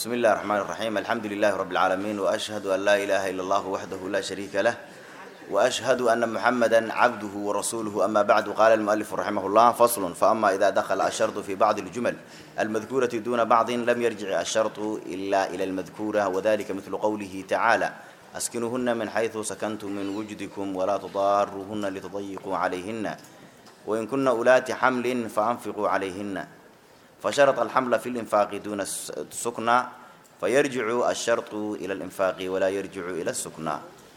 بسم الله الرحمن الرحيم الحمد لله رب العالمين وأشهد أن لا إله إلا الله وحده لا شريك له وأشهد أن محمدا عبده ورسوله أما بعد قال المؤلف رحمه الله فصل فأما إذا دخل الشرط في بعض الجمل المذكورة دون بعض لم يرجع الشرط إلا إلى المذكورة وذلك مثل قوله تعالى أسكنوهن من حيث سكنتم من وجدكم ولا تضاروهن لتضيقوا عليهن وإن كن أولات حمل فأنفقوا عليهن فشرط الحمل في الإنفاق دون السكنى فيرجع الشرط إلى الإنفاق ولا يرجع إلى السكنى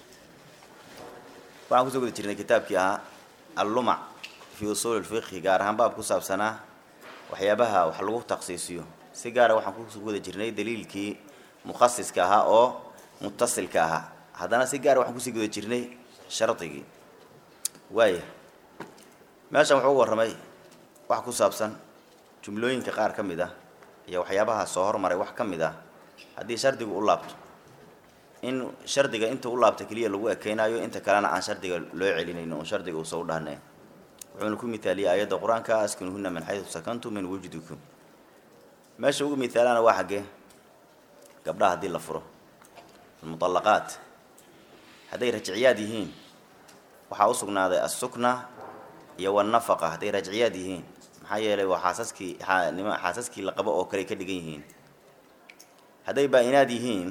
waxaan kusoo guda jirnay kitaabkii ahaa allumac fii usuuli lfiqhi gaar ahaan baab ku saabsanaa waxyaabaha wax lagu takhsiisiyo si gaara waxaan kusoo guda jirnay daliilkii mukhasiska ahaa oo mutasilka ahaa haddana si gaara waxaan kusii guda jirnay shardigii waaya meeshan wuxuu uga warramay wax ku saabsan jumlooyinka qaar ka mid ah iyo waxyaabaha soo hormaray wax ka mid ah haddii shardigu u laabto in shardiga inta u laabta keliya lagu ekeynayo inta kalena aan shardiga loo celinayn un shardiga uusa u dhahneen wuxuuna ku mithaaliyey aayadda qur-aanka askinuhuna min xaysu sakantum min wujdikum meesha ugu mithaalana waa xaggee gabdhaha haddii la furo almuطallaqaat hadday rajciyaad yihiin waxaa u sugnaaday assukna iyo wanafaqa hadday rajciyaad yihiin maxaa yeelay waa xaasaskii nima xaasaskii la qabo oo kale ka dhigan yihiin hadday baa-inaad yihiin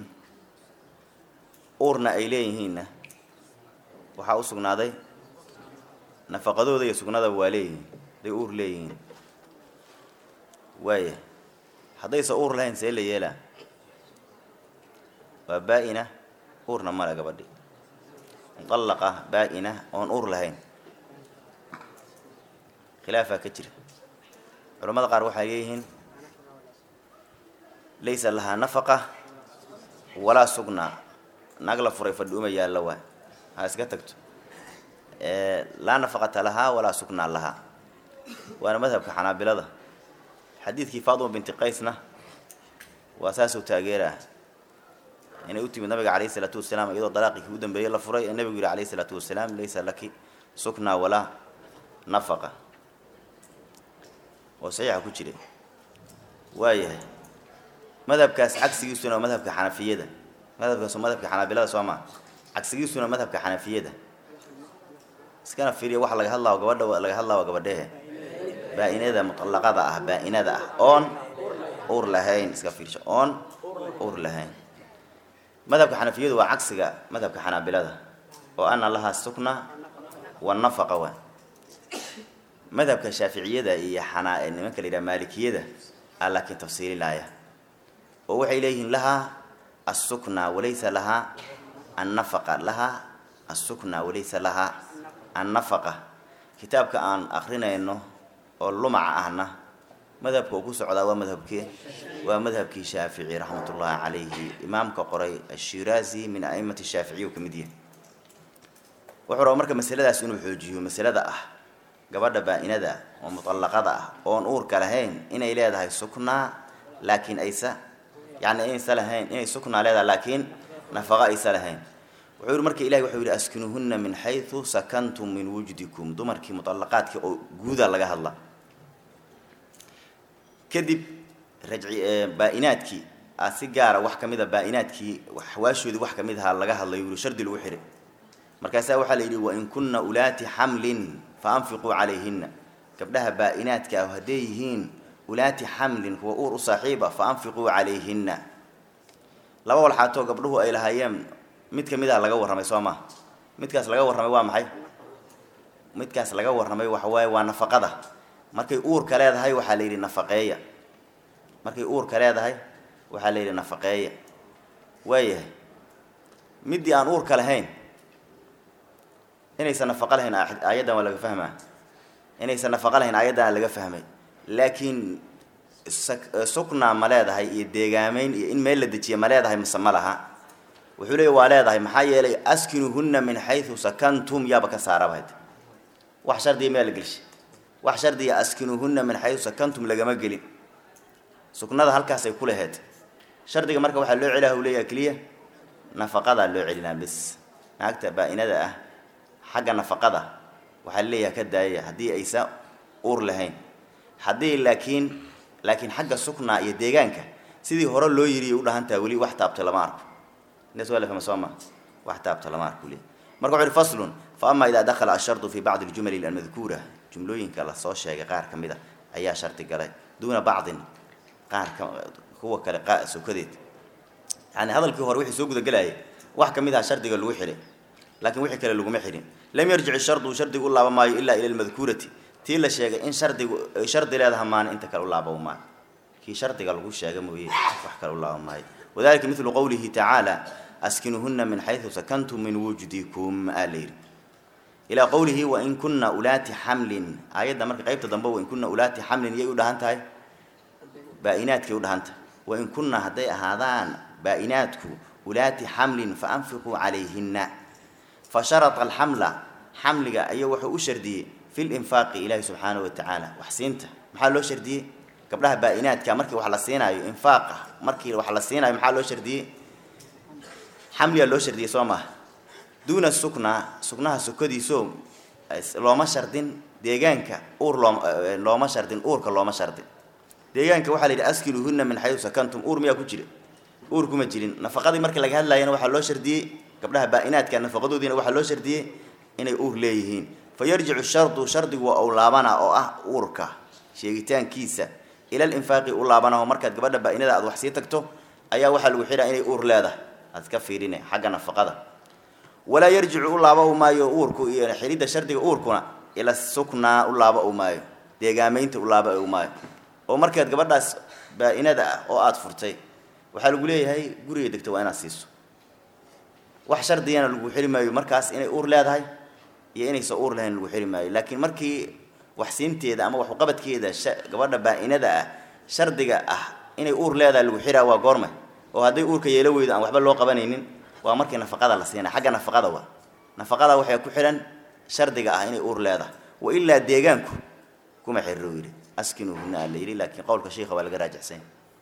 uurna ay leeyihiinna waxaa u sugnaaday nafaqadooda iyo sugnadaba waa leeyihiin hadday uur leeyihiin waaya haddaysa uur lahayn see la yeelaa waa baa-ina uurna male gabadhi mutallaqa baa-ina oon uur lahayn khilaafaa ka jira culamada qaar waxay leeyihiin laysa lahaa nafaqa walaa sugnaa naag la furay fadhi uma yaallo waa ha iska tagto laa nafaqata lahaa walaa sugnaa lahaa waana madhabka xanaabilada xadiidkii fatima binti qaysna waa saasuu taageeraa inay u timid nabiga calayhi isalaatu wasalaam iyadoo dalaaqii kii u dambeeyey la furay ee nebigu yihi calayhi isalaatu wasalaam laysa laki suknaa walaa nafaqa oo saxiixa ku jiray waayahay madhabkaas cagsigiisuna waa madhabka xanafiyada madhabkaas madhabka xanaabilada soo maa cagsigiisuna madhabka xanafiyada iskana fiiriya waxa laga hadlaa gabadha laga hadlaa waa gabadhehe baa-inada muطallaqada ah baa-inada ah oon uur lahayn iska fiirsho oon uur lahayn madhabka xanafiyadu waa cagsiga madhabka xanaabilada oo ana lahaa sukna wanafaqa waa madhabka shaaficiyada iyo xanaa nimanka la yidhaha maalikiyada a laakiin tafsiilinaya oo waxay leeyihiin lahaa asukna walaysa lahaa annafaqa lahaa asukna walaysa lahaa annafaqa kitaabka aan akrinayno oo lumaca ahna madhabka uu ku socdaa waa madhabkee waa madhabkii shaafici raxmat ullaahi calayhi imaamka qoray ashiraazi min aimati shaaficiya uu ka mid yahay wuxuu raba marka masaladaas inuu xoojiyo masalada ah gabadha baa-inada oo muطallaqada ah oon uurka lahayn inay leedahay suknaa laakiin aysa yani inaysa lahayn inay suknaa leedahay laakiin nafaqa aysa lahayn wuxuu yihi marka ilahi wuxuu yihi askinuhuna min xayثu sakantum min wujdikum dumarkii muطallaqaadkii oo guuda laga hadla kadib rajci baa-inaadkii a si gaara wax ka mida baa-inaadkii xawaashoodii wax kamid ahaa laga hadlayo yihi shardi lagu xihay markaasaa waxaa la yidhi wain kuna ulaati xamlin faanfiquu calayhina gabdhaha baa-inaadka ah hadday yihiin ulaati xamlin kuwa uur u saaxiiba fa anfiquu calayhina laba walxaatoo gabdhuhu ay lahaayeen mid ka mid ah laga warramay soo maa midkaas laga warramay waa maxay midkaas laga warramay waxa waaye waa nafaqada markay uurka leedahay waxaa la yidhi nafaqeeya markay uurka leedahay waxaa la yidhi nafaqeeya waayahay middii aan uurka lahayn inaysan nafaqo lahayn aayaddan waa laga fahmaa inaysan nafaqo lahayn aayaddan laga fahmay laakiin sukna ma leedahay iyo deegaameyn iyo in meel la dejiya ma leedahay mise ma laha wuxuu leeya waa leedahay maxaa yeelay askinuhunna min xaysu sakantum yaaba ka saarabayd wax shardiya meel la gelshay wax shardiya askinuhunna min xaysu sakantum lagama gelin suknada halkaasay ku laheed shardiga marka waxaa loo celiha u leeyaha keliya nafaqadaa loo celinaa bis naagta baa-inada ah xagga nafaqada waxaa leeyaha ka daayaya haddii aysa uur lahayn haddii laakiin laakiin xagga suknaa iyo deegaanka sidii hore loo yiri u dhahantaha weli wax taabta lama arko intaas waa la fahma soo ma wax taabta lama arko weli marka wuxu uhi faslun fa ama idaa dakhala ashardu fi bacdi aljumali almadkuura jumlooyinka lasoo sheegay qaar ka mid a ayaa shardi galay duuna bacdin qaar ka kuwa kale qa sokadeed yani hadalkii hore wixii soo gudagelayay wax ka mid aha shardiga lagu xidhay laakiin wixii kale laguma xidhin lam yarjic shardu shardigu u laaba maayo ilaa ila lmadkuurati tii la sheegay in shardigu ay shardi leedaha maana inta kale u laaba maayo kii shardiga lagu sheega mooye wax kale u laaba maayo wadalika midlu qowlihi tacaala askinuhuna min xaysu sakantum min wujdikum aa la yidhi ilaa qowlihi wain kuna ulaati xamlin aayadda marka qaybta dambe wain kuna ulaati xamlin iyay u dhahan tahay baa-inaadkay u dhahan tahay wain kunna hadday ahaadaan baa-inaadku ulaati xamlin faanfiquu calayhina fa sharata alxamla xamliga ayaa wuxuu u shardiyey fi linfaaqi ilaahi subxaanahu watacaala wax siinta maxaa loo shardiyey gabdhaha baa-inaadka markii wax la siinaayo infaaqa markii wax la siinaayo maxaa loo shardiyey xamligaa loo shardiyey soo maha duuna sukna suknaha sukadiiso looma shardin deegaanka uur looma looma shardin uurka looma shardin deegaanka waxaa la yidhi askinuhuna min xayu sakantum uur miyaa ku jira uur kuma jirin nafaqadii markii laga hadlayana waxaa loo shardiyey gabdhaha baa-inaadka nafaqadoodiina waxaa loo shardiyey inay uur leeyihiin fa yarjicu shardu shardigu waa u laabana oo ah uurka sheegitaankiisa ila linfaaqi u laabanaho markaad gabadha baa-inada aad wax sii tagto ayaa waxaa lagu xidhaa inay uur leedahay aad ka fiirine xagga nafaqada walaa yarjicu u laaba u maayo uurku iyo xidhidda shardiga uurkuna ila suknaa u laaba u maayo deegaamaynta u laaba u maayo oo markaad gabadhaas baa-inada ah oo aada furtay waxaa lagu leeyahay guriga degto waa inaad siiso wax shardigana lagu xiri maayo markaas inay uur leedahay iyo inaysan uur lahayn lagu xiri maayo laakiin markii waxsiinteeda ama waxuqabadkeeda gabadha baa-inada ah shardiga ah inay uur leedahay lagu xiraa waa goormay oo hadday uurka yeelo weydo aan waxba loo qabanaynin waa markii nafaqada la siina xagga nafaqada waa nafaqada waxay ku xidhan shardiga ah inay uur leedahay wa ilaa deegaanku kuma xiriro yidhi askinuhuna aa la yidhi laakiin qowlka sheikha waa laga raajixsan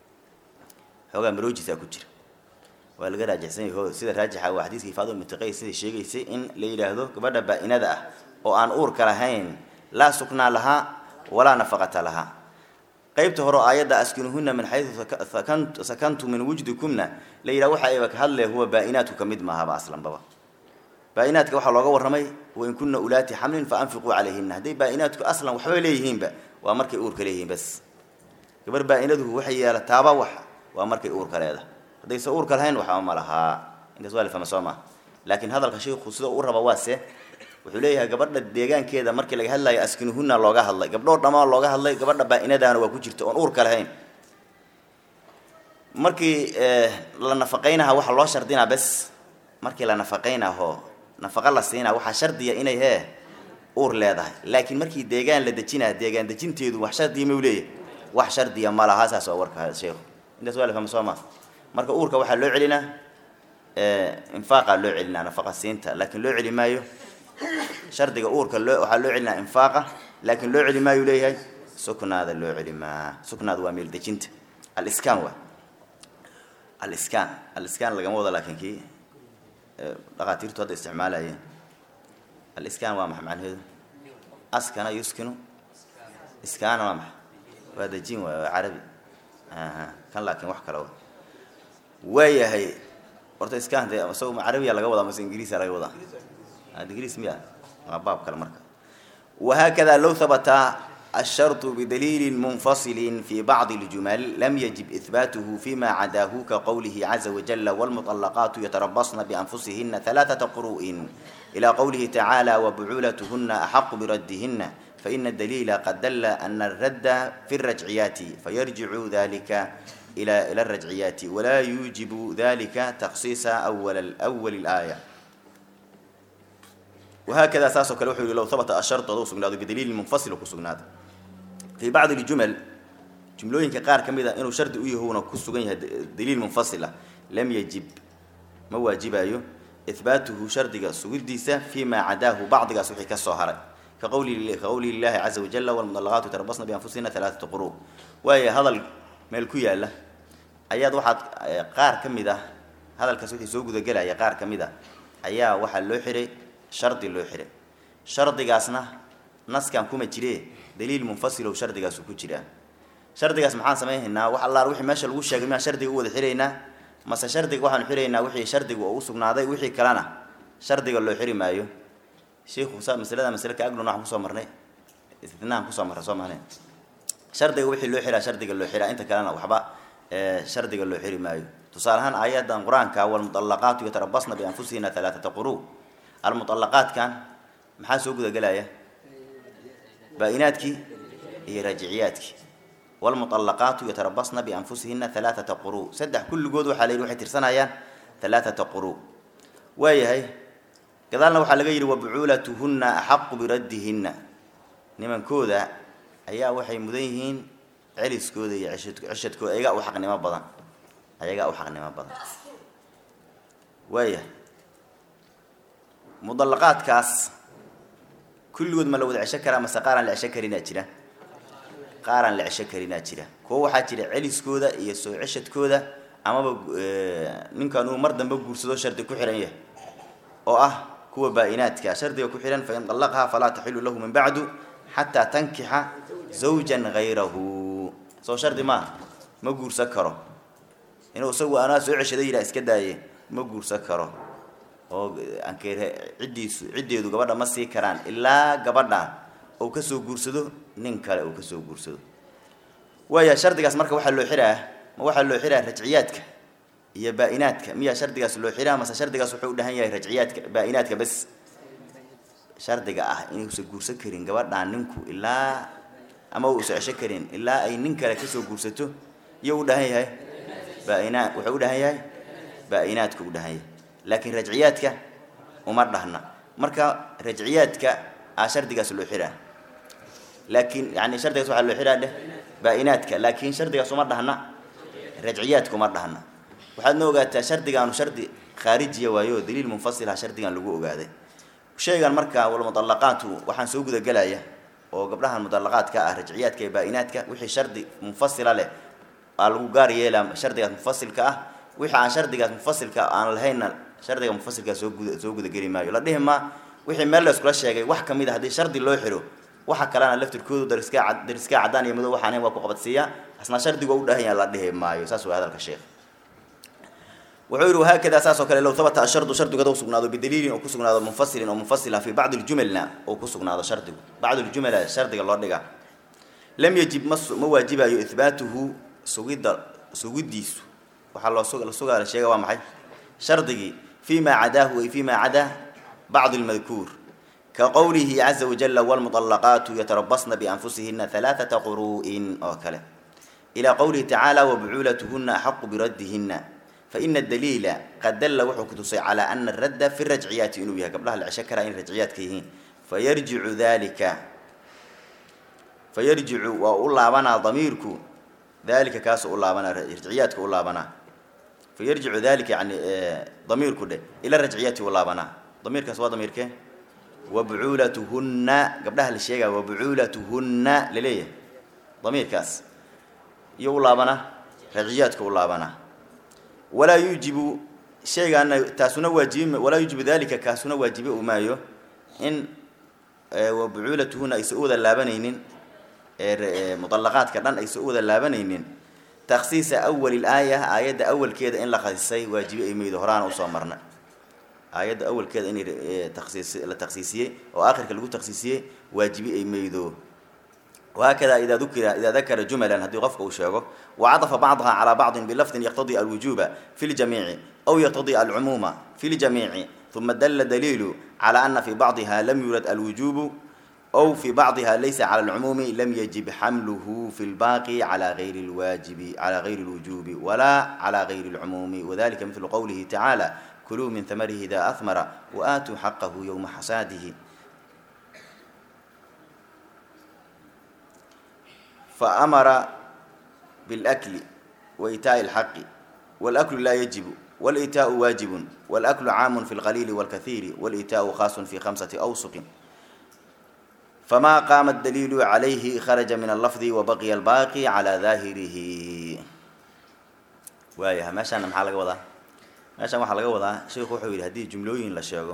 xoogaa maroojisaa ku jira waa laga raajixsan yaho sida raajixa waa xadiiskii faaduma binti qays sidai sheegaysay in la yidhaahdo gabadha baa-inada ah oo aan uurka lahayn laa suknaa lahaa walaa nafaqata lahaa qaybta hore aayadda askinuhuna min xayu sakantu min wujdikumna la yidhaha waxa ayba ka hadle huwa baa-inaadku ka mid maahaba aslanbaba baa-inaadka waxaa looga warramay wain kuna ulaati xamlin fa anfiquu calayhina hadday baa-inaadku aslan waxba leeyihiinba waa markay uurka leeyihiin bas gabar baa-inaduhu waxay yeelataaba wax waa markay uurka leedahay haddayse uurka lahayn waxba ma lahaa intaas waa la fahma soo maa laakiin hadalka sheikhu sida u raba waase wuxuu leeyahay gabadha deegaankeeda markii laga hadlayo askinuhuna looga hadlay gabdhoo dhammaa looga hadlay gabadha baa-inadaana waa ku jirta oon uurka lahayn markii la nafaqaynaha waxaa loo shardinaa bes markii la nafaqaynaho nafaqa la siinaa waxaa shardiya inay hee uur leedahay laakiin markii deegaan la dejinaa deegaan dejinteedu wax shardiya mau leeyahay wax shardiya ma laha saas waa warka sheekhu intaas waa la fahma soo maa marka uurka waxaa loo celinaa infaaqa loo celinaa nafaqa siinta laakiin loo celi maayo shardiga uurka loo waxaa loo celinaa infaaqa laakiin loo celi maayu leeyahay suknaada loo celi maa suknaada waa meel dejinta aliskaan waa aliskaan aliskaan lagama wado laakiin kii dhaqaatiirtu hadda isticmaalayeen aliskaan waa maxa macnaheedu askana yuskinu iskaana waa maxa waa dejin waay waa carabi aha kan laakiin wax kale wa waayahay horta iskaan de isago ma carabiya laga wadaa mase ingiriisa laga wadaa ingiriis miya waa baab kale marka وهكذا لو ثبت الشرط بدليل منفصل في بعض الجمل لم يجب إثباته فيما عداه كقوله عز وجل والمطلقات يتربصن بأنفسهن ثلاثة قروء إلى قوله تعالى وبعولتهن أحق بردهن فإن الدليل قد دل أن الرد في الرجعيات فيرجع ذلك إلى إلى الرجعيات ولا يوجب ذلك تخصيص أول الأول الآية وهكذا أساسه كالوحي لو ثبت الشرط ذو سجناد بدليل منفصل وكسجناد في بعض الجمل جملوين كقار كميدا إنه شرط أيه هو كسجن دليل منفصلة لم يجب ما واجب أيه إثباته شرط سجديسة فيما عداه بعض سوحي كالصهرة كقول كقول الله عز وجل والمطلقات تربصن بأنفسهن ثلاثة قروء وهي هذا ملكوية له أياد واحد قار كميدا هذا الكسوتي سوق ذا جل يا قار كميدا أيا واحد لو حري shardi loo xihay shardigaasna naskan kuma jire daliil munfasil oo shardigaasu ku jiraa shardigaas maxaan samaynaynaa wax allaal wixii meesha lagu sheegay miyaan shardiga u wada xiraynaa mase shardiga waxaanu xiraynaa wixii shardiga oo u sugnaaday wixii kalena shardiga loo xiri maayo shiikhu sa masalada masale ka aglun waxaan kusoo marnay istinahan kusoo marray soo mahnay shardiga wixii loo xiraa shardiga loo xiraa inta kalena waxba shardiga loo xiri maayo tusaale ahaan aayadan qur-aanka walmuطalaqaatu yatarabasna bianfusihina alaaata quru almuطalaqaatkan maxaa soo gudagelaya baa-inaadkii iyo raajiciyaadkii walmuطalaqaatu yatarabasna bianfusihina alaaata quru saddex kulligood waxaa la yidhi waxay tirsanayaan alaaata quru waayahay gadaalna waxaa laga yidhi wabucuulatuhunna axaqu biraddihinna nimankooda ayaa waxay mudan yihiin celiskooda iyo ceshadkooda ayagaa u xaqnimo badan ayagaa u xaqnimo badan waaya mudallaqaadkaas kulligood ma la wada cesho karaa mase qaaraan la cesho karinaa jira qaaraan la cesho karinaa jira kuwo waxaa jira celiskooda iyo soo ceshadkooda amaba ninkan uu mar dambe guursado shardi ku xihan yahay oo ah kuwa baa-inaadka shardiga ku xihan fain dallaqhaa falaa taxilu lahu min bacdu xataa tankixa zawjan hayrahu soo shardi maaha ma guursan karo inuu isagu anaa soo ceshaday yidhaha iska daaye ma guursan karo oo ankeer ciddiisu ciddeedu gabadha ma sii karaan ilaa gabadha uu kasoo guursado nin kale uu kasoo guursado waaya shardigaas marka waxaa loo xiraa ma waxaa loo xiraa rajciyaadka iyo baa-inaadka miyaa shardigaas loo xiraa mase shardigaas wuxuu u dhahan yahay rajciyaadka baa-inaadka bes shardiga ah inuusan guursan karin gabadhaan ninku ilaa ama uusan cesho karin ilaa ay nin kale kasoo guursato iyo u dhahan yahay baa-inaa wuxuu u dhahan yahay baa-inaadka u dhahan yahay laakiin rajciyaadka uma dhahna marka rajciyaadka a shardigaas loo xiraa laakiin yani shardigaas waxaa loo xiraa dheh baa-inaadka laakiin shardigaas uma dhahna rajciyaadka uma dhahna waxaadna ogaataa shardigaanu shardi khaarijiya waayo daliil munfasilah shardigan lagu ogaaday shaygan marka walmudallaqaatu waxaan soo gudagelaya oo gabdhahan mudallaqaadka ah rajciyaadka iyo baa-inaadka wixii shardi munfasila leh aa lagu gaar yeelaa shardigaas munfasilka ah wixii aan shardigaas munfasilka aan lahaynna shardiga munfasilkaa soo guda soo gudageli maayo la dhihi maa wixii meel la iskula sheegay wax kamid a haddii shardi loo xiro waxa kalena laftirkoodu dariskaa dariskaa caddaan iyo madow waxaan waa ku qabadsiiyaa asna shardigo u dhahan yaha la dhihi maayo saas waa hadalka sheekh wuxuu yidhi wahaakada saas oo kale low habata ashardu shardigu haduu sugnaado bidaliilin oo ku sugnaado munfasilin oo munfasila fi bacdi ljumalna oo ku sugnaado shardigu bacd ljumala shardiga loo dhiga lam yajib ma ma waajibayo ihbaatuhu sugidda sugidiisu waxaa loo su la sugaa la sheega waa maxay shardigii fi ma cadaahu ay fi ma cadaa bacd lmadkuur ka qowlihi caza wajala wlmuطalaqaatu yatarabasna bianfusihina halaaثata quru'in oo kale ilى qowlihi tacaala wabucuulatuhuna axaqu biraddihina faina daliila qad dalla wuxuu ku tusay calaa ana aradda fi rajciyaati inuu yahay gabdhaha la cesho karaa inay rajciyaadka yihiin fayarjicu dalika fayarjicu waa u laabanaa damiirku dalika kaasuu u laabanaa rajciyaadka u laabanaa fayarjicu dalika yani damiirku dheh ila rajciyaati u laabanaa damiirkaas waa damiirkee wabucuulatuhunna gabdhaha la sheegaya wabucuulatuhunna laleeyahay damiirkaas iyo u laabanaa rajciyaadka u laabanaa walaa yuujibu shaygaana taasuna waajibi walaa yuujibu dalika kaasuna waajibi u maayo in wabucuulatuhuna aysan u wada laabanaynin muطalaqaadka dhan aysan u wada laabanaynin taksiisa awali laaya aayadda awalkeeda in la khasisay waajibi ay maydo horaana usoo marna aayadda awalkeeda in taksiis la taksiisiyey oo aakhirka lagu taksiisiyey waajibi ay maydo وhakada ida ukira ida dakara jumla haddii qofka uu sheego وcaطfa bacضha calى bacضi bilafdi yqtadي alwujuba fi اljamiici aw yqtadي alcumuuma fi اljamiici ثuma dala daliilu calى ana fi bacضiha lam yurad alwujubu أw fi bacضiha laysa calى اlcumuumi lam yajib xamluhu fi اlbaqi calى غayri اlwaajibi calى غayri اlwujubi wala calى غayri اlcumuumi wadalika mثlu qowlihi tacaalى kuluu min hamarihi ida ahmara وaatuu xaqahu ywma xasaadihi فأمر بالأكل وإيتاء الحق والأكل لا يجب والإيتاء واجب والأكل عام في القليل والكثير والإيتاء خاص في خمسة أوسق فما قام الدليل عليه خرج من اللفظ وبقي الباقي على ظاهره وايه ماشي أنا محل وضع ماشي محل وضع شيخ وحوي هذه جملوين لا شيخه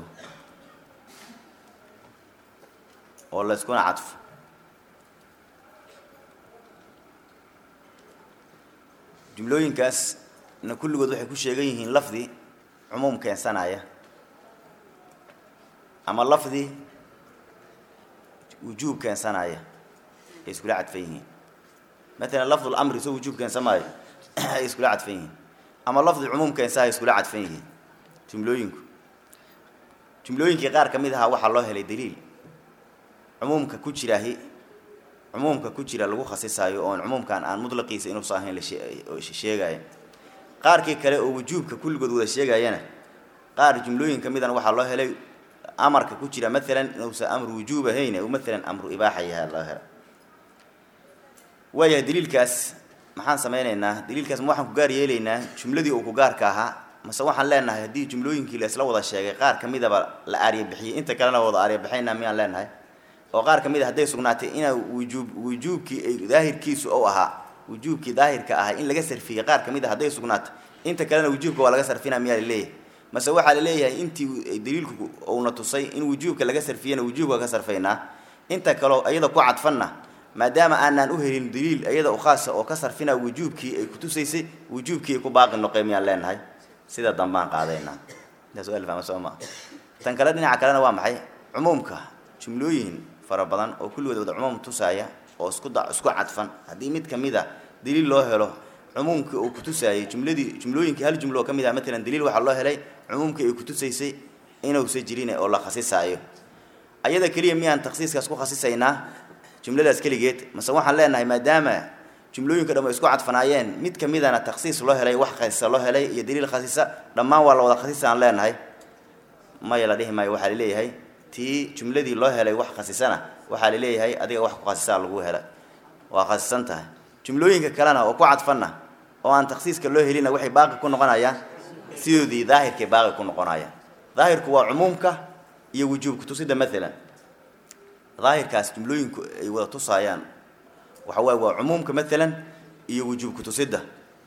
ولا تكون عطف jumlooyinkaas na kulligood waxay ku sheegan yihiin lafdi cumuum keensanaya ama lafdi wujuub keensanaya ay iskula cadfan yihiin matalan lafdu lamri soo wujuub keensan maayo ay iskula cadfan yihiin ama lafdi cumuum keensa ay iskula cadfan yihiin jumlooyinku jumlooyinkii qaar ka mid ahaa waxaa loo helay daliil cumuumka ku jiraahi cumuumka ku jira lagu khasisaayo oon cumuumkan aan mudlaqiisa inuusa ahayn la sheegaayo qaarkii kale oo wujuubka kulligood wada sheegayana qaar jumlooyin ka midana waxaa loo helay amarka ku jira maalan inuusan amru wujuub ahayn u maalan amru ibaaxa yahay loo helo waayahay daliilkaas maxaan sameyneynaa daliilkaas ma waxaan ku gaar yeelaynaa jumladii uu ku gaarka ahaa mase waxaan leenahay haddii jumlooyinkii la isla wada sheegay qaar ka midaba la aarya bixiyey inta kalena wada aarya bixaynaa miyaan leenahay oo qaar ka mid a hadday sugnaatay inaa wujuub wujuubkii ay daahirkiisu ou ahaa wujuubkii daahirka ahaa in laga sarfiyey qaar ka mid a hadday sugnaatay inta kalena wujuubka waa laga sarfina miyaa laleeyahay mase waxaa la leeyahay intii daliilku uuna tusay in wujuubka laga sarfiyana wujuubka ka sarfaynaa inta kaleo iyada ku cadfanna maadaama aanaan u helin daliil iyada u khaasa oo ka sarfina wujuubkii ay kutusaysay wujuubkii ay ku baaqi noqeen miyaan leenahay sida dambaan qaadaynaa intaas waa lafahma soo maa tan kale dhinaca kalena waa maxay cumuumka jumlooyin fara badan oo kulligood wada cumuum tusaaya oo isku da isku cadfan haddii mid ka mid a daliil loo helo cumuumkii uu kutusaayay jumladii jumlooyinkii hal jumlo oo ka mid ah matalan daliil waxaa loo helay cumuumkii ay kutusaysay inuusa jirin oo la khasisaayo ayada keliya miyaan takhsiiskaas ku khasisaynaa jumladaas keligeed mase waxaan leenahay maadaama jumlooyinka dham ay isku cadfanaayeen mid ka midana takhsiis loo helay wax khasisa loo helay iyo daliil khasisa dhammaan waa la wada khasisa aan leenahay maya la dhihi maayo waxaa laleeyahay tii jumladii loo helay wax khasisana waxaa laleeyahay adiga wax ku khasisaa lagu helay waa khasisan tahay jumlooyinka kalena oo ku cadfanna oo aan takhsiiska loo helina waxay baaqi ku noqonayaan sidoodii daahirkay baaqi ku noqonayaan daahirku waa cumuumka iyo wujuub kutusida maalan daahirkaas jumlooyinku ay wada tusaayaan waxa waaye waa cumuumka maalan iyo wujuub kutusida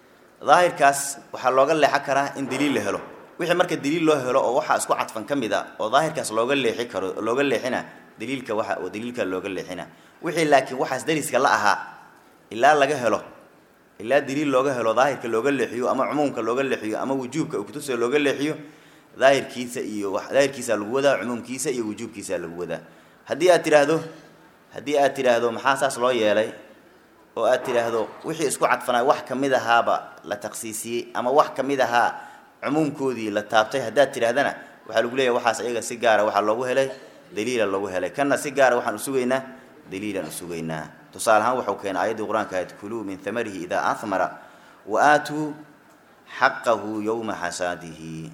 daahirkaas waxaa looga leexan karaa in daliil la helo wixii marka daliil loo helo oo waxaa isku cadfan ka mid a oo daahirkaas looga leexi karo looga leexina daliilka waxa oo daliilka looga leexina wixii laakiin waxaas dariska la ahaa ilaa laga helo ilaa daliil looga helo daahirka looga leexiyo ama cumuumka looga leexiyo ama wujuubka uu kutusayo looga leexiyo daahirkiisa iyo wax daahirkiisa lagu wadaa cumuumkiisa iyo wujuubkiisa lagu wadaa haddii aad tidhaahdo haddii aad tidhaahdo maxaa saas loo yeelay oo aad tidhaahdo wixii isku cadfanay wax ka mid ahaaba la takhsiisiyey ama wax ka mid ahaa cumuumkoodii la taabtay haddaad tidhahdana waxaa lagu leeyahay waxaas iyaga si gaara waxaa loogu helay daliila loogu helay kanna si gaara waxaan usugaynaa daliilaan usugaynaa tusaale ahaan waxau keenay aayaddii qur-aanka ahayd kuluu min hamarihi idaa ahmara wa aatuu xaqahu yowma xasaadihi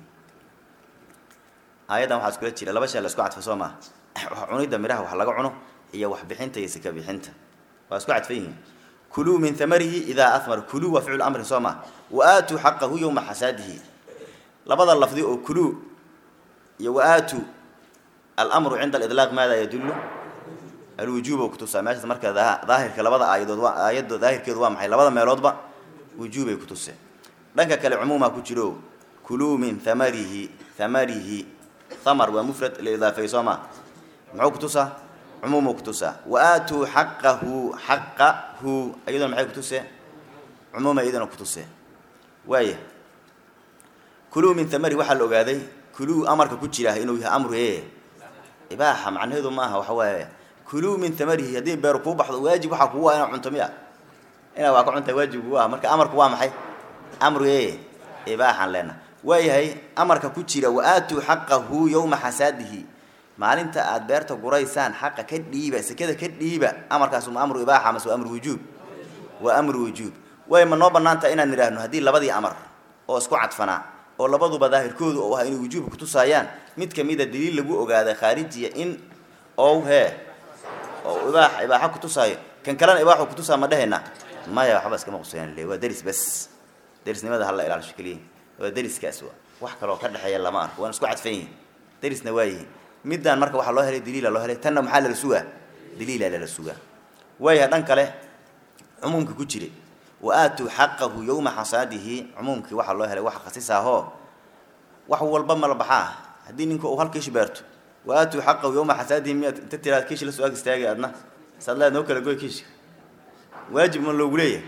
aayaddan waxaa iskula jira laba shay la isku cadfa soo maa cunidda midhaha wax laga cuno iyo waxbixinta iyo sika bixinta waa isku cadfan yihiin kuluu min hamarihi idaa ahmara kuluu waa ficlu amrin soo maa wa aatuu xaqahu yowma xasaadihi labada lafdi oo kuluu iyo wa aatuu almru cinda aliطlaaq maada yadullu alwujuub oo kutusaa meeshaas marka daahirka labada aayadood waa aayadda daahirkeedu waa maxay labada meeloodba wujuubay kutuseen dhanka kale cumuumaa ku jiro kuluu min hamarihi hamarihi hamar waa mufrad la idaafeey soo maa muxuu kutusaa cumuumuu kutusaa wa aatuu xaqahu xaqahu iyaduna maxay kutusee cumuuma iyaduna kutusee waaya kuluu min hamarihi waxaa la ogaaday kuluu amarka ku jira inuu yahay amru e ibaaxa macnaheedu maaha waxa waaye kuluu min hamarihi haddii beeru kuu baxdo waajib waxaa kugu ah inaa cunto miya inaa waa ka cuntaa waajib kugu ah marka amarku waa maxay amru e ibaaxaan leena waayahay amarka ku jira wa aatuu xaqahu yowma xasaadihi maalinta aad beerta guraysaan xaqa ka dhiiba sekada ka dhiiba amarkaas ma amru ibaaxa mase waa amru wujuub waa amru wujuub way ma noo banaantaha inaan nidhaahno haddii labadii amar oo isku cadfanaa oo labaduba daahirkoodu oo ah inay wujuubka kutusaayaan mid kamida daliil lagu ogaaday khaarijiya in ow hee oo ibaax ibaaxa kutusaayo kan kalena ibaaxu kutusaa ma dhehayna maya waxba iskama quseyan le waa deris bes derisnimada hala ilaalisho keliya waa deriskaas wa wax kaloo ka dhexeeya lama arko waan isku cadfan yihin derisna waa yihin middan marka waxaa loo helay daliila loo helay tanna maxaa lala sugaa daliila lala sugaa waaya dhan kale cumuumka ku jire wa aatuu xaqahu yowma xasaadihi cumuumkii waxaa loo helay waxa khasisaahoo wax walba mala baxaa haddii ninka uu hal kiish beerto wa aatuu xaqahu yowma xasaadihi miyaad inta tiraad kiish la soo ag istaagay adna saad leed noo kala goy kiishka waajib ma loogu leeyahay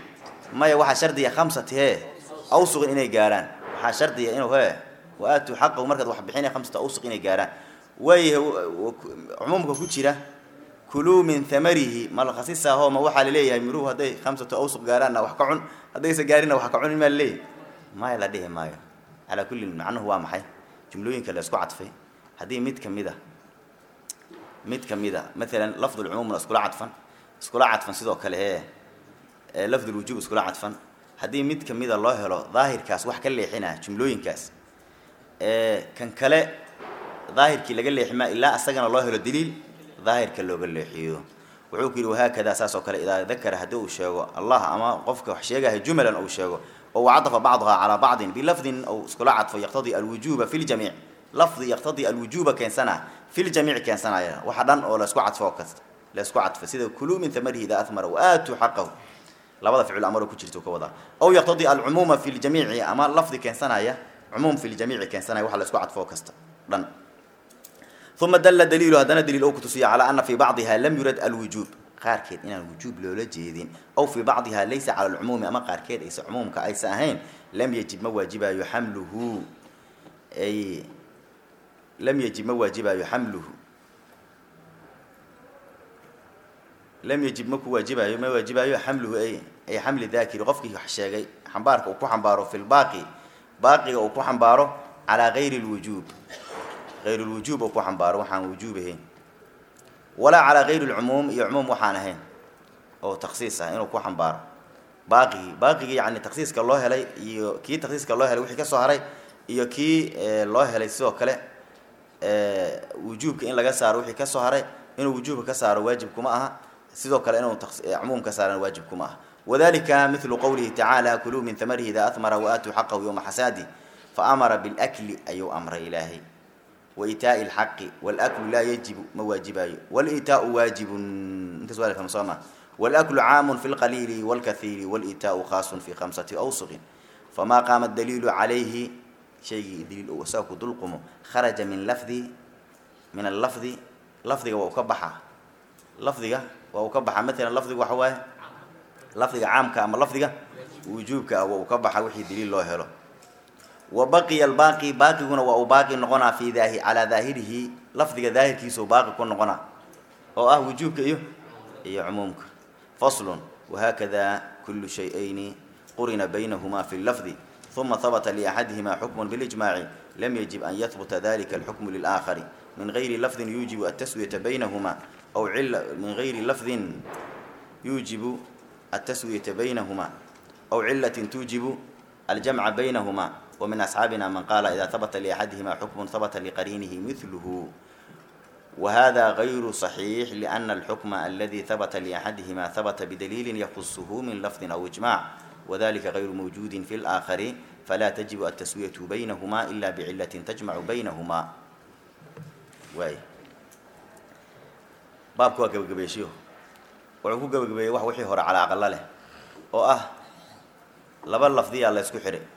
maya waxaa shardiya khamsati hee awsuqin inay gaarhaan waxaa shardiya inuu hee wa-aatuu xaqahu markaad wax bixinaya khamsata awsuq inay gaarhaan waayahay cumuumka ku jira kuluu min thamarihi malkhasisaho ma waxaa laleeyahay miruhu hadday khamsatu awsuq gaaraanna wax ka cun haddaysa gaarinna wax ka cunin maa laleeyahay maya la dhihi maayo calaa kullin macnuhu waa maxay jumlooyinka la isku cadfay haddii mid ka mid a mid ka mid a maalan lafdulcumuumna iskula cadfan iskula cadfan sidoo kale ee lafdulwujuub iskula cadfan haddii mid ka mida loo helo daahirkaas wax ka leexina jumlooyinkaas kan kale daahirkii laga leexima ilaa asagana loo helo daliil daahirka looga leexiyo wuxuu ku yidhi wahaakadaa saas oo kale idaa dakara haddii uu sheego allah ama qofka wax sheegahay jumalan uu sheego oo wacadafa bacduhaa calaa bacdin bilafdin ou iskula cadfo yaqtadii alwujuuba fi ljamiic lafdi yaqtadii alwujuuba keensana fi ljamiic keensanaya waxa dhan oo laisku cadfo kasta laisku cadfo sida kuluu min thamarihi idaa ahmara waaatuu xaqahu labada ficil amaro ku jirta ka wadaa aw yaqtadii alcumuuma fi ljamiici ama lafdi keensanaya cumuum fi ljamiici keensanaya waxa laisku cadfo kasta dhan uma dalla daliilu haddana daliil ou kutusiya calaa ana fii bacdiha lam yurad alwujuub qaarkeed inaan wujuub loola jeedin aw fii bacdiha laysa cala alcumuumi ama qaarkeed aysa cumuumka aysa ahayn lam yajib ma waajibayo xamluhu ay lam yajib ma waajibayo xamluhu lam yajib ma ku waajibayo ma waajibayo xamluhu ay ay xamli daakiri qofkii wax sheegay xambaarka uu ku xambaaro fi lbaaqi baaqiga uu ku xambaaro calaa gayri lwujuub غayr اlwujuub oo ku xambaaro waxaan wujuub ahayn walaa calaa gayri اlcumuum iyo cumuum waxaan ahayn oo taksiis ah inuu ku xambaaro baaqigii baaqigii yani taksiiska loo helay iyo kii taksiiska loo helay wixii ka soo haray iyo kii loo helay sidoo kale wujuubka in laga saaro wixii ka soo haray inuu wujuubka ka saaro waajib kuma aha sidoo kale inuu cumuum ka saarana waajib kuma aha wadalika milu qowlihi tacaala kuluu min hamarihi idaa ahmara waatuu xaqahu yowma xasaadi faamara bilakli ayuu amray ilaahay waitaaءi اlxaqi wاlaklu laa yajibu ma waajibayo wاlitaau waajibun intaas waa fahma soo ma wاlaklu caamu fi اlqaliili wاlkahiiri wاlitaau khaasun fi khamsati awsuqin famaa qaama daliilu calayhi shaygii daliil ou isaga ku dulqumo kharaja min lafdi min allafdi lafdiga waa u ka baxaa lafdiga waa uu ka baxaa maalan lafdiga waxa waaye lafdiga caamka ama lafdiga wujuubka ah waa uu ka baxa wixii daliil loo helo wa baqiya albaaqi baaqiguna waa uu baaqi noqonaa fi daahi calaa daahirihi lafdiga daahirkiisau baaqi ku noqonaa oo ah wujuubka iyo iyo cumuumka faslun wahaakada kulu shay-ayni qurina baynahuma fi lafdi uma habta liaxadihima xukmu bilijmaaci lam yajib an yahbuta dalika alxukmu lilaakari min gayri lafdin yuujibu ataswiyata baynahuma aw cila min gayri lafdin yuujibu ataswiyata baynahuma aw cilatin tuujibu aljamca baynahuma ومن أصحاaبنا mن qال إdا ثبت لأحadهma حكم ثبت لqرينه مثله وhذا غyر صحيح لأن الحكم الذي ثبت لأحadهma ثبت بدليل يخصه من لفظ أو إجماع وذلika غyر موجود في الآخر فلا تجب التسوية بينهma إلا بعلة تجمع بينهma baabka waa gebagabeeshiyo wuxuu ku gebagabeeyey wax wixii hore calaa aqalo leh oo ah laba lafdiyaa la isku xihay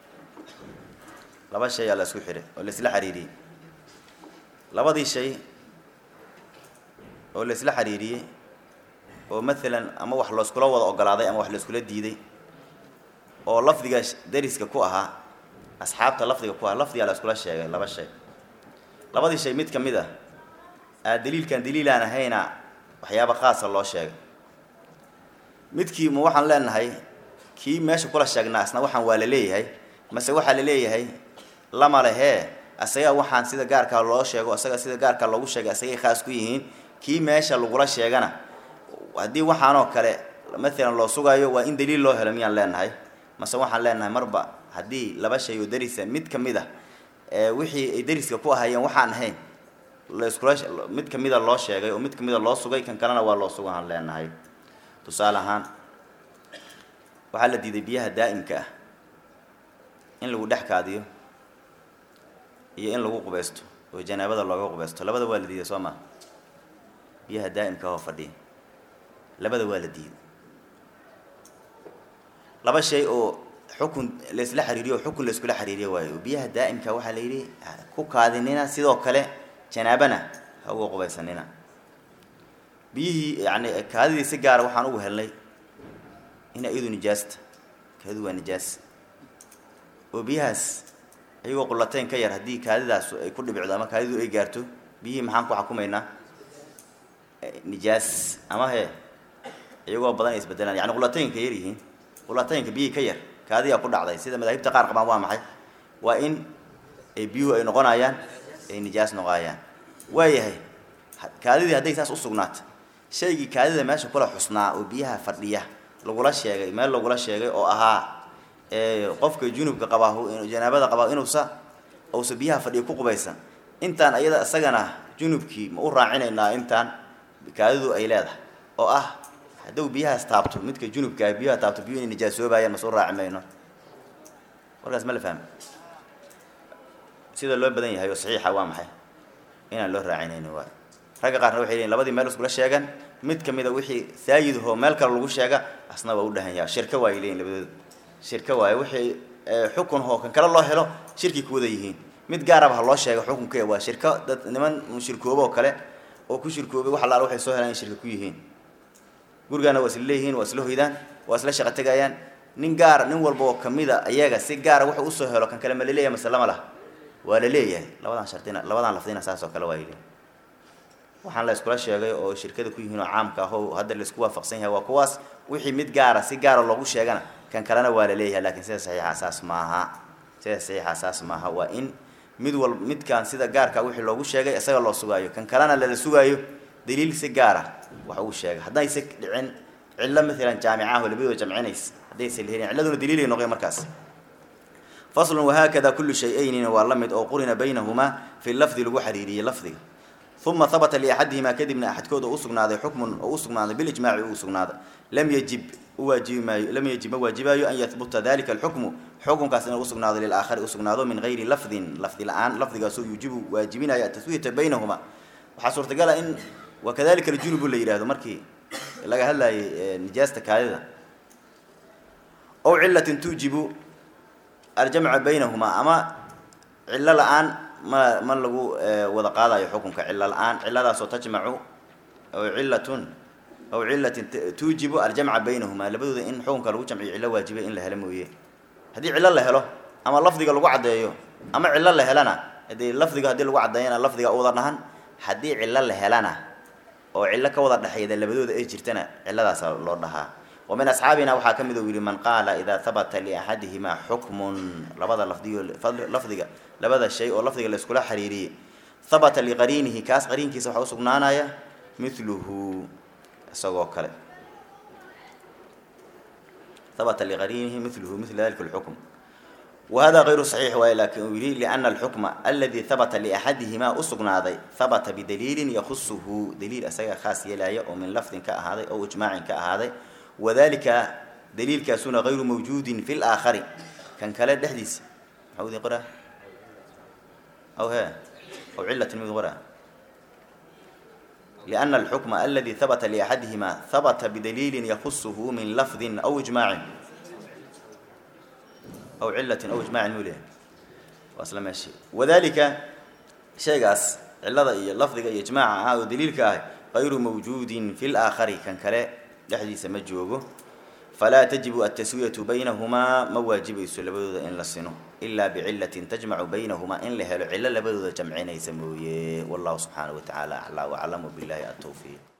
laba shay aa la isku xihay oo la isla xiriiriyey labadii shay oo la isla xiriiriyey oo maalan ama wax laiskula wada ogolaaday ama wax la iskula diiday oo lafdiga dariska ku ahaa asxaabta lafdiga ku ahaa lafdigaa la iskula sheegay laba shay labadii shay mid ka mid ah aa daliilkan daliilaan ahayna waxyaaba khaasa loo sheegay midkii ma waxaan leenahay kii meesha kula sheegnaa isna waxaan waa la leeyahay mase waxaa la leeyahay lama lehee asagaa waxaan sida gaarkaa loo sheego asaga sida gaarkaa loogu sheegay asagay khaas ku yihiin kii meesha lagula sheegana haddii waxaanoo kale maalan loo sugayo waa in daliil loo helo miyaan leenahay mase waxaan leenahay marba haddii laba shay oo darisa mid ka mid a ee wixii ay dariska ku ahaayeen waxaan ahayn laiskula mid ka mida loo sheegay oo mid ka mida loo sugay kan kalena waa loo sugaan leenahay tusaale ahaan waxaa la diiday biyaha daa'imka ah in lagu dhex kaadiyo iyo in lagu qubaysto oo janaabada looga qubaysto labada waa la diiday soo maa biyaha daa'imka oo fadhiya labada waa la diiday laba shay oo xukun laisla xiriiriyo o xukun laiskula xiriiriyo waayo oo biyaha daa'imka waxaa la yidhi ku kaadinina sidoo kale janaabana ha uga qubaysanina biyihii yani kaadidii si gaara waxaan ugu helnay ina iyadu nijaasta kaadidu waa nijaas oo biyahaas iyagoo qulateyn ka yar haddii kaadidaas ay ku dhibicdo ama kaadidu ay gaarto biyihii maxaan ku xukumaynaa nijaas ama he iyagoo badan ay isbedelaan yani qulateynka yar yihiin qulateynka biyihii ka yar kaadiyaa ku dhacday sida madaahibta qaar qabaan waa maxay waa in biyuhu ay noqonayaan ay nijaas noqonayaan waayahay kaadidii hadday saas usugnaato shaygii kaadida meesha kula xusnaa oo biyaha fadhiya lagula sheegay meel lagula sheegay oo ahaa qofka junubka qabaa janaabada qabaa inuusa uusa biyaha fadhiya ku qubaysan intaan ayada isagana junubkii ma u raacinaynaa intaan kaadidu ay leedahay oo ah hadduu biyahaas taabto midka junubkaa biyaha taabto biyu inay nijaasoobayaan masuu raaci mayno warkaas ma la fahmi sida loo badan yahay oo saxiixa waa maxay inaan loo raacinayno waay ragga qaarna waxay leeyiin labadii meel iskula sheegan mid kamida wixii saayidahoo meel kale lagu sheega asna waa u dhahanyaa shirka waay leeyiin labadooda shirka waaye wixii xukun hoo kan kale loo helo shirki ku wada yihiin mid gaaraba ha loo sheega xukunka waa shirko dad niman shirkoobo oo kale oo ku shirkoobay wax allaala waxay soo helaan in shirka ku yihiin gurigaana waa isla leeyihiin waa isla hoydaan waa isla shaqo tegayaan nin gaara nin walba oo kamida ayaga si gaara wuxuu usoo helo kan kale ma laleeyahay mase lama lah waa la leeyahay labadan shardina labadan lafdina saas oo kale waa yidhi waxaan la iskula sheegay oo shirkada ku yihiin oo caamka ah oo hadda laisku waafaqsan yahay waa kuwaas wixii mid gaara si gaara loogu sheegana kan kalena waa la leeyahay lakin sida saxiixa saas maaha sida saxiixa saas maaha waa in mid wal midkaan sida gaarka wixii loogu sheegay isaga loo sugaayo kan kalena lala sugaayo daliil si gaara wax uu sheegay haddayse dhicin cillo maalan jaamicaho labadooda jamcinaysa haddaysa lahelin cilladuna daliilay noqoy markaas faslun wahaakada kullu shay-aynina waa la mid oo qurina baynahumaa fi lafdi lagu xariiriyey lafdiga uma habata liaxadihimaa kadibna axadkood oo usugnaaday xukmun oo usugnaaday bilijmaaci uu sugnaaday lam yajib uwaajibi maayo lam yajib ma waajibaayo an yahbuta dalika alxukmu xukunkaas inuu usugnaado lilaakhari usugnaado min gayri lafdin lafdi la-aan lafdigaasoo yuujibu waajibinayo ataswiyata baynahuma waxaa suurtagala in wakadalika aljunubu la yidhahdo markii laga hadlayay nijaasta kaadida ow cilatin tuujibu aljamca baynahumaa ama cillo la-aan ma ma lagu wada qaadayo xukunka cilo la-aan ciladaasoo tajmacu aw cilatun aw cilatin tuujibu aljamca baynahumaa labadooda in xukunka lagu jamciyo cillo waajibay in la helo mooye haddii cillo la helo ama lafdiga lagu caddeeyo ama cillo la helana hadii lafdiga haddii lagu caddeeyana lafdiga u wada dhahan haddii cillo la helana oo cillo ka wada dhexeeda labadooda ay jirtana cilladaasa loo dhahaa wa min asxaabina waxaa ka mid u yihi man qaala idaa habata liaxadihimaa xukmun labada lafdiyo lafdiga labada shay oo lafdiga la iskula xiriiriyey habata liqariinihi kaas qariinkiisa waxaa usugnaanaya miluhu isagoo kale habata liqariinihi miluhu mil dalika lxukm wahada غayru صaxiix waay lakin uu yihi liأna alxukma aladi habata liaxadihimaa usugnaaday habata bidaliilin yakusuhu daliil isaga khaas yeelaya oo min lafdin ka ahaaday oo ijmaacin ka ahaaday wadalika daliilkaasuna غayru mawjuudin fi اlaakhari kan kale dhexdiisa maxau idin qoraa aw he aw cilatin mid qoraa liأna alxukma aladi habata liaxadihimaa habata bidaliilin yakusuhu min lafdin aw ijmaacin aw cilatin aw ijmaacin muu lehay waa isla meeshi wadalika shaygaas cilada iyo lafdiga iyo ijmaaca ah oo daliilka ah غayru mawjuudin fi laakhari kan kale dhexdiisa ma joogo falaa tajibu altaswiyatu baynahumaa ma waajibayso labadooda in la sino ilaa bicilatin tajmacu baynahumaa in la helo cilo labadooda jamcinaysa mooye wallahu subxaanaه wa tacaala aclaa waclam wbilahi atowfiiq